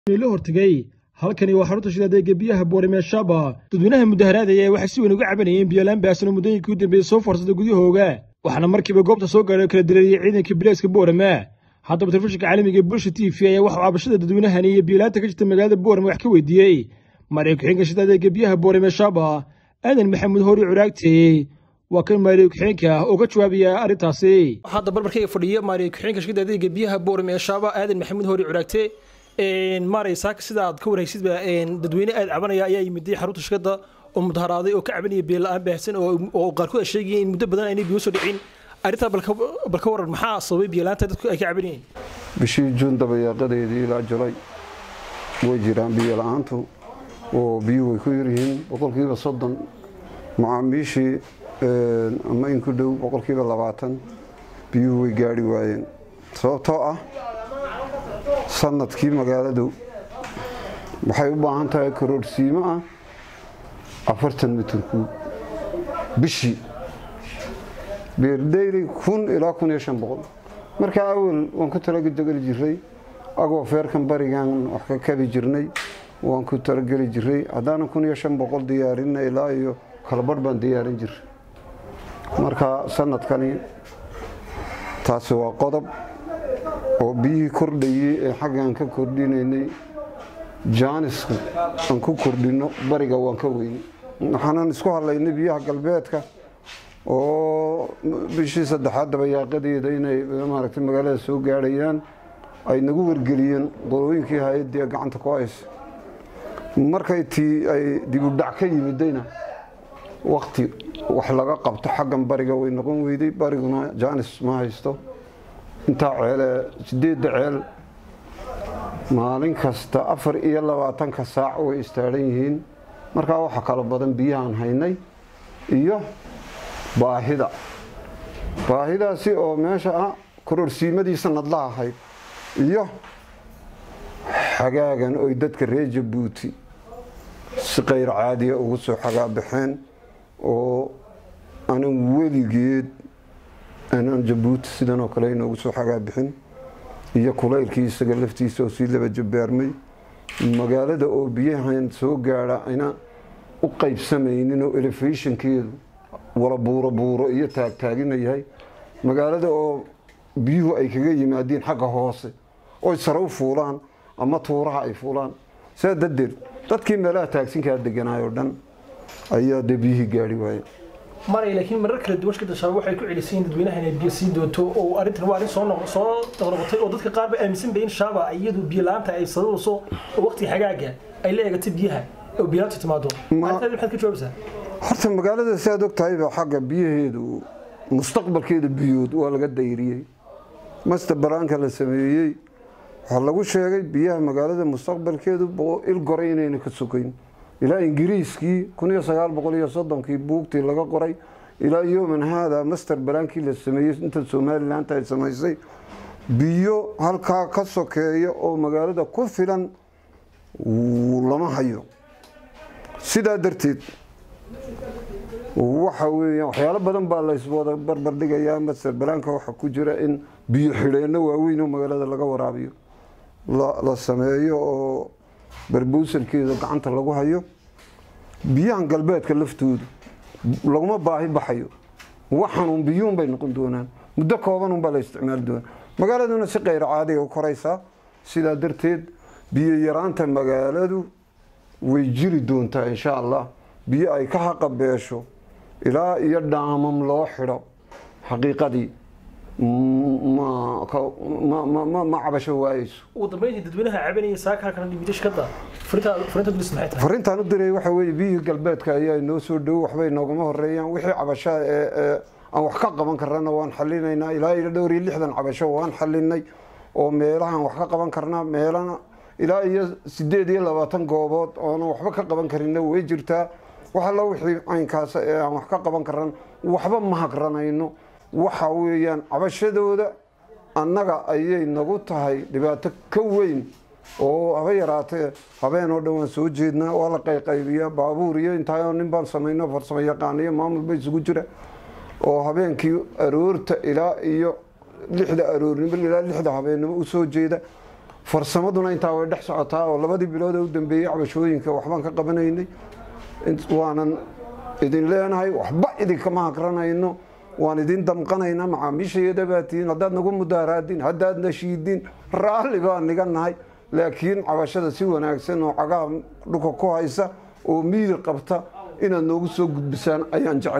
la hortegay halkani waa xarunta shidadeega biyaha boorimeeshaaba dadweynaha mudaharaadaya waxay si weyn uga cabanayeen biyolaan baasano muddooyinkii u dambeeyey soo foorsada gudyahooga waxaana markiiba goobta soo gaadhay kala direeyey ciidanka bilayska boorame haddaba telefishinka caalamiga ee bulsha t v ayaa waxuu cabashada dadweynahani iyo biyolaanta ka jirta magaalada boorame wax ka weydiiyey maariyo ku-xigeenka shidadeega biyaha boorimeeshaaba aadan maxamuud hori curaagte waa kan maariyo ku-xigeenka ah oo ka jawaabaya arrintaasi hadda barbarkayga fadhiya maariyo ku-xigeenka shidadeega biyaha boorimeeshaaba aadan maxamuud hori curaagte maaray saaka sida aad ka warhaysidba dadweyne aad cabanaya ayaa yimiday xarunta shirkadda oo mudaharaaday oo ka cabanaya biyo la-aan baahsan oo qaarkood ay sheegayeen in muddo badan aynay biyo soo dhicin arrintaa bal ka waran maxaa sababay biyo la-aanta dadku ay ka cabanayeen bishii juun dabayaaqadeedii ilaa julay way jiraan biyo la-aantu oo biyuhu way ku yaryihiin boqolkiiba soddon macaamiishii ama in ku dhow boqolkiiba labaatan biyuhu way gaari waayeen sababtoo ah sanadkii magaaladu waxay u baahan tahay karoorsiimo ah afartan mitirku bishii beerdeyli kun ilaa kun iyo shan boqol markaa awel waan ku talageli jiray agoo feerkan barigan wax ka kabi jirnay waan ku talageli jiray haddaanan kun iyo shan boqol diyaarinna ilaa iyo kalabadh baan diyaarin jiray marka sanadkani taasi waa qodob oo biyihii kordhayey ee xaggaan ka kordhinaynay jaaniska aan ku kordhino bariga waan ka weynay waxaanan isku hadlaynay biyaha galbeedka oo bishii saddexaad dabayaaqadeeda inay maaragtay magaalada soo gaadhayaan ay nagu wargeliyeen qolooyinkii hay-addii gacanta ku haysa markay tii ay dibudhac ka yimidayna wakti wax laga qabto xaggan bariga way noqon weyday bariguna jaanis ma haysto intaa ceele sideedda ceel maalin kasta afar iyo labaatanka saac way istaadhan yihiin markaa waxa kala badan biyahaan haynay iyo baahida baahidaasi oo meesha ah kororsiimadii sanadla ahayd iyo xagaagan oy dadka reer jabuuti si kayr caadiya ugu soo xagaabaxeen oo anan weligeed aanaan jabuuti sidan oo kale inoogu soo xagaabixin iyo kulaylkii isaga laftiisa oo sii laba jabaarmay magaalada oo biyahan soo gaadha ayna u qaybsamaynin oo elefashinkeedu wala buuro buuro iyo taagtaagina yahay magaalada oo biyuhu ay kaga yimaadeen xagga hoose oy sare u fuulaan ama tuuraha ay fuulaan saa darteed dadkii meelaha taagsinkaa deganaayoo dhan ayaa dee biyihii gaari waayeen maray laakiin marar kala duwan shirkadda shabaab waxay ku celisayeen dadweynaha inay biyo sii doonto oo arrintan waa arrin soo noq soo noqnoqotay oo dadka qaar ba aaminsan bay in shaaba iyadu biyo la-aanta ay sababayso oo waqti xagaaga ay la eegatay biyaha oo biyo la-aanta timaado arrintaadi maxaad ka jawaabaysaa horta magaalada siaad og tahayba xagga biyaheedu mustaqbalkeeda biyood waa laga dayriyey master baraanka la sameeyey waxaa lagu sheegay biyaha magaalada mustaqbalkeedu il goray inayna ka sokayn ilaa ingiriiskii kun iyo sagaal boqol iyo soddonkii buugtii laga qoray ilaa yoman haada master balaankii la sameeyey inta somalilanta ay samaysay biyo halkaa ka sokeeya oo magaalada ku filan lama hayo sidaa darteed waxa weeyaan waxyaalo badan baa layswada barbardhigayaa master balaanka waxaa ku jira in biyo xidheenno waaweyn oo magaalada laga waraabiyo la sameeyo oo barbuusalkeeda gacanta lagu hayo biyahan galbeedka laftoodu laguma baahi baxayo waxanuun biyuun bay noqon doonaan muddo koobanunbaa la isticmaali doonaa magaaladuna si kayr caadiga u koraysaa sidaa darteed biyo yaraanta magaaladu way jiri doontaa insha allah biyo ay ka haqabeesho ilaa iyo dhaamam loo xidho xaqiiqadii ma cabasho waayeyso ugu dambeyntii dadweynaha cabanaya saaka halkan dhimida shirkadda fariinta dulis maxay tahay fariintaan u diray waxa weeye biyihii galbeedka ayaa inoo soo dhow waxbay noogama horeeyaan wixii cabasho ee aan wax ka qaban karana waan xalinaynaa ilaa iyo dhowr iyo lixdan cabasho waan xalinay oo meelahaan wax ka qaban karnaa meelana ilaa iyo sideed iyo labaatan goobood oonan waxba ka qaban karinna way jirtaa wax alla wixii caynkaas ee aan wax ka qaban karan waxba ma hagranayno waxa weeyaan cabashadooda annaga ayay nagu tahay dhibaato ka weyn oo haba yaraatee habeen oo dhan waan soo jeednaa waa la qayqaybiyaa baabuur iyo intaayoo nin baan samayno farsamo yaqaaniyo maamulba isugu jira oo habeenkii aroorta ilaa iyo lixda aroornimo ilaa lixda habeennimo u soo jeeda farsamaduna intaa way dhex socotaa oo labadii bilood ee u dambeeyey cabashooyinka waxbaan ka qabanaynay waanan idin leenahay waxba idinkama haqranayno waan idin damqanaynaa macaamiishayada baa tihiin haddaad nagu mudaaraadin haddaad nashiidin raalli baan niga nahay laakiin cabashada si wanaagsan oo cagaha dhulka ku haysa oo miir qabta inaad noogu soo gudbisaan ayaan jecel